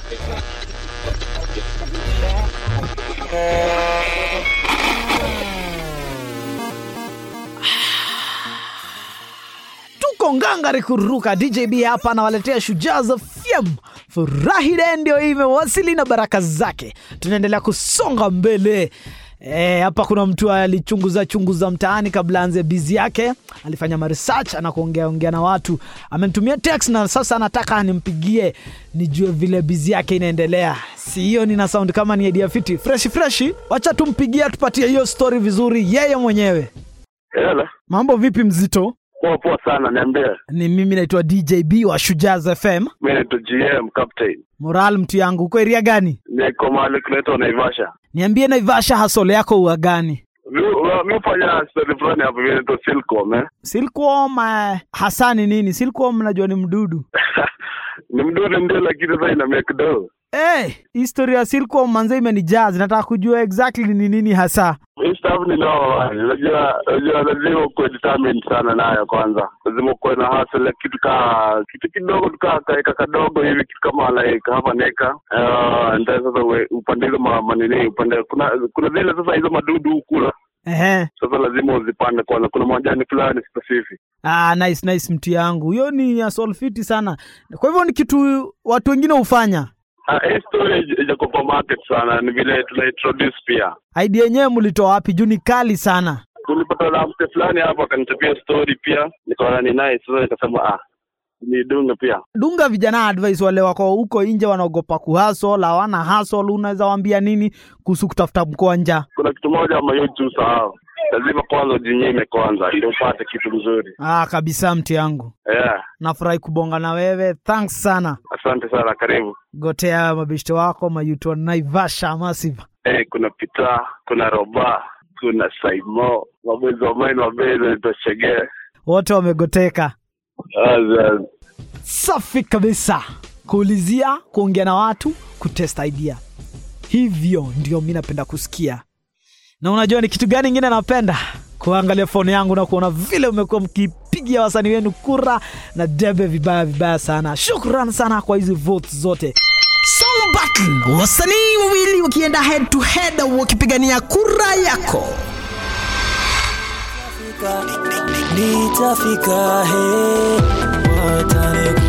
tuko ngangari kuruka djb hapa anawaletea shujaa za fyem furahi de ndio hii imewasili na baraka zake tunaendelea kusonga mbele E, hapa kuna mtu alichunguza chunguza mtaani kabla anze bizi yake alifanya maresearch anakuongea ongea na watu amenitumia text na sasa anataka nimpigie nijue vile bizi yake inaendelea si hiyo nina sound kama ni idea fiti fresh fresh wacha tumpigie tupatie hiyo story vizuri yeye mwenyewe Hello. mambo vipi mzito Poa poa sana, niambie. ni mimi naitwa djb wa shujaz fm Mimi naitwa GM Captain. moral mtu yangu uko eria gani Niko mahali kunaitwa Naivasha. niambie naivasha hasole yako ua gani Mi wa- mi hufanya story fulani hapo vile inaitwa Silcom eh. silkuom uh, hasa ni nini silkuom najua ni mdudu Ni mdudu ndio lakini sasa ina miaka kidogo. hey, historia ya silkuom manze imenijaz nataka kujua exactly ni nini hasa Hii stuff ni noma. Unajua unajua lazima ukuwe determined sana nayo kwanza. Lazima ukuwe na hustle kitu ka kitu kidogo tu ka kaeka kadogo hivi kitu kama like hapa neka. Uh, ndio sasa uwe- upande hizo ma- manini upande kuna kuna zile sasa hizo madudu hukula. Ehe. Sasa lazima uzipande kwanza. Kuna majani fulani specific. Ah, nice nice mtu yangu hiyo ni ya solfiti sana kwa hivyo ni kitu watu wengine hufanya Ah, hii story ij- ijako kwa market sana, ni vile tuna introduce pia. idea yenyewe mlitoa wapi juu ni kali sana Tulipata na mke fulani hapo akanichapia story pia, nikaona ni nice. Sasa nikasema ah, nidunge pia. dunga vijana advice wale wako huko nje wanaogopa kuhasol hawana hasol unaweza waambia nini kuhusu kutafuta mkwanja Kuna kitu moja ama YouTube sahau, lazima kwanza ujinyime kwanza ndio upate kitu mzuri. ah, kabisa mti yangu Yeah, nafurahi kubonga na wewe thanks sana asante sana, karibu. gotea mabeshte wako mayuto naivasha massive Eh, kuna Pita, kuna Roba, kuna Saimo, mabezi wa mine mabezi nitoshegee. wote wamegoteka Aza, safi kabisa kuulizia kuongea na watu kutest idea hivyo ndio mi napenda kusikia na unajua ni kitu gani ingine napenda kuangalia foni yangu na kuona vile umekuwa mkipigia wasanii wenu kura na debe vibaya vibaya sana shukran sana kwa hizi votes zote Song Battle, wasanii wawili wakienda head to head wakipigania kura yako. nitafika he watane